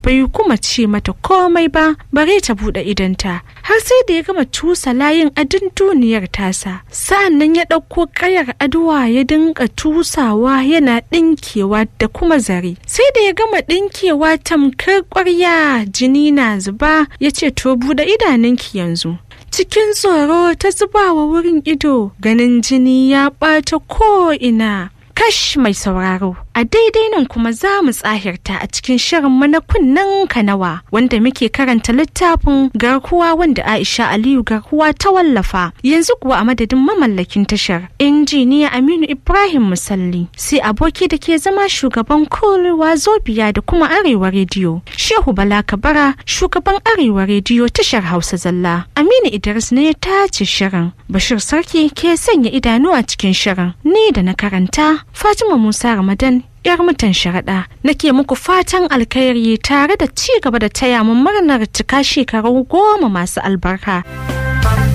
bai kuma ce mata komai ba bare ta buɗe idanta har sai da ya gama tusa layin adin duniyar tasa sa'an nan ya ɗauko ƙayar aduwa ya dinga tusawa yana ɗinkewa da kuma zare sai da ya gama ɗinkewa tamkar ƙwarya jini na zuba ya ce to buɗe idanunki yanzu cikin tsoro ta zuba wa wurin ido ganin jini ya ɓata ko'ina kash mai sauraro a daidai nan kuma za mu tsahirta a cikin shirin na kunnen kanawa wanda muke karanta littafin garkuwa wanda aisha aliyu garkuwa ta wallafa yanzu kuwa a madadin mamallakin tashar injiniya aminu ibrahim musalli sai aboki da ke zama shugaban kolewa zobiya da kuma arewa rediyo shehu bala kabara shugaban arewa rediyo tashar hausa zalla aminu idris ne ya tace shirin bashir sarki ke sanya idanu a cikin shirin ni da na karanta fatima musa ramadan yar mutan sharaɗa nake muku fatan alkhairi tare da ci gaba da taya mu murnar cika shekaru goma masu albarka